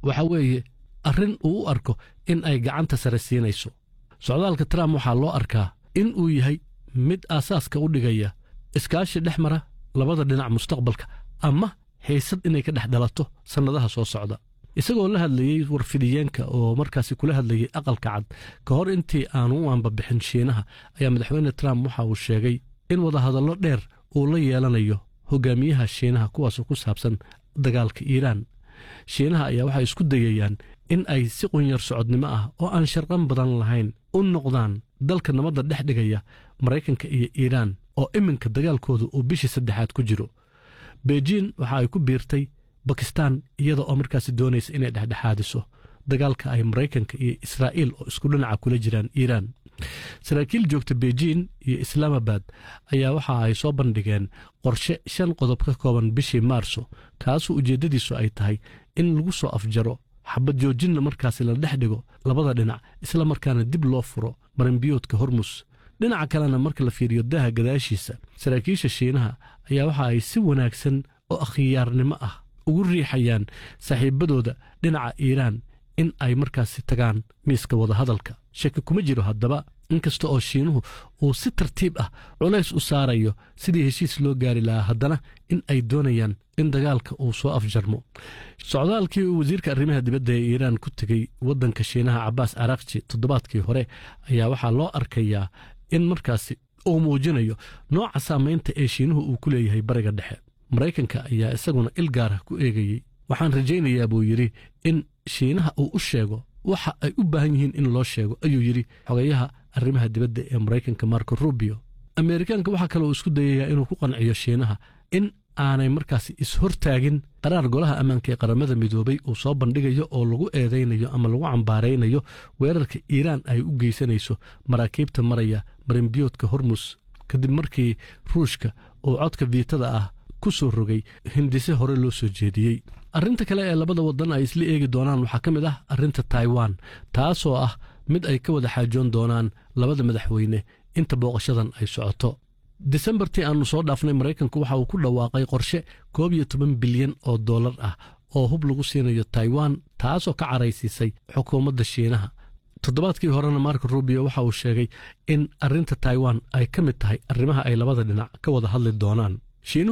waxa weeye arrin uu u arko in ay gacanta sare siinayso socdaalka trump waxaa loo arkaa in uu yahay mid aasaaska u dhigaya iskaashi dhex mara labada dhinac mustaqbalka ama haysad inay ka dhex dhalato sannadaha soo socda isagoo la hadlayey warfidiyeenka oo markaasi kula hadlayey aqalka cad ka hor intii aanu u aanbabixin shiinaha ayaa madaxweyne trump waxa uu sheegay in wadahadallo dheer uu la yeelanayo hogaamiyaha shiinaha kuwaasoo ku saabsan dagaalka iiraan shiinaha ayaa waxay isku dayayaan in ay si qunyar socodnimo ah oo aan sharqan badan lahayn u noqdaan dalka nabadda dhex dhigaya maraykanka iyo iiraan oo iminka dagaalkooda uu bishii saddexaad ku jiro beijin waxa ay ku biirtay bakistan iyada oo markaasi doonaysa inay dhexdhexaadiso dagaalka ay maraykanka iyo israa'iil oo isku dhinaca kula jiraan iiraan saraakiil joogta beijin iyo islaamabad ayaa waxa ay soo bandhigeen qorshe shan qodob ka kooban bishii maarso kaasoo ujeeddadiisu ay tahay in lagu soo afjaro xabad joojinna markaasi la dhex dhigo labada dhinac isla markaana dib loo furo marinbiyoodka hormus dhinaca kalena marka la fiiriyo daaha gadaashiisa saraakiisha shiinaha ayaa waxa ay si wanaagsan oo akhyaarnimo ah ugu riixayaan saaxiibadooda dhinaca iiraan in ay markaasi tagaan miiska wadahadalka shaki kuma jiro haddaba inkasta oo shiinuhu uu si tartiib ah culays u saarayo sidii heshiis loo gaari lahaa haddana in ay doonayaan in dagaalka uu soo afjarmo socdaalkii uu wasiirka arrimaha dibadda ee iiraan ku tegey waddanka shiinaha cabaas arakji toddobaadkii hore ayaa waxaa loo arkayaa in markaasi uu muujinayo nooca saamaynta ee shiinuhu uu ku leeyahay bariga dhexe maraykanka ayaa isaguna il gaara ku eegayey waxaan rajaynayaa buu yidhi in shiinaha uu u sheego waxa ay u baahan yihiin in loo sheego ayuu yidhi xogayaha arrimaha dibadda ee maraykanka marco rubio ameerikaanka waxaa kaloo isku dayayaa inuu ku qanciyo shiinaha in aanay markaasi is-hortaagin qaraar golaha ammaanka ee qaramada midoobay uu soo bandhigayo oo lagu eedaynayo ama lagu cambaaraynayo weerarka iiraan ay u geysanayso maraakiibta maraya marinbiyoodka hormus kadib markii ruushka uu codka viitada ah ku soo rogay hindise hore loo soo jeediyey arrinta kale ee labada waddan ay isla eegi doonaan waxaa ka mid ah arrinta taiwan taasoo ah mid ay ka wada xaajoon doonaan labada madaxweyne inta booqashadan ay socoto desembartii aannu soo dhaafnay maraykanku waxa uu ku dhawaaqay qorshe koob iyo toban bilyan oo dollar ah oo hub lagu siinayo taiwan taasoo ka caraysiisay xukuumadda shiinaha toddobaadkii horena marko rubio waxa uu sheegay in arrinta taiwan ay ka mid tahay arrimaha ay labada dhinac ka wada hadli doonaan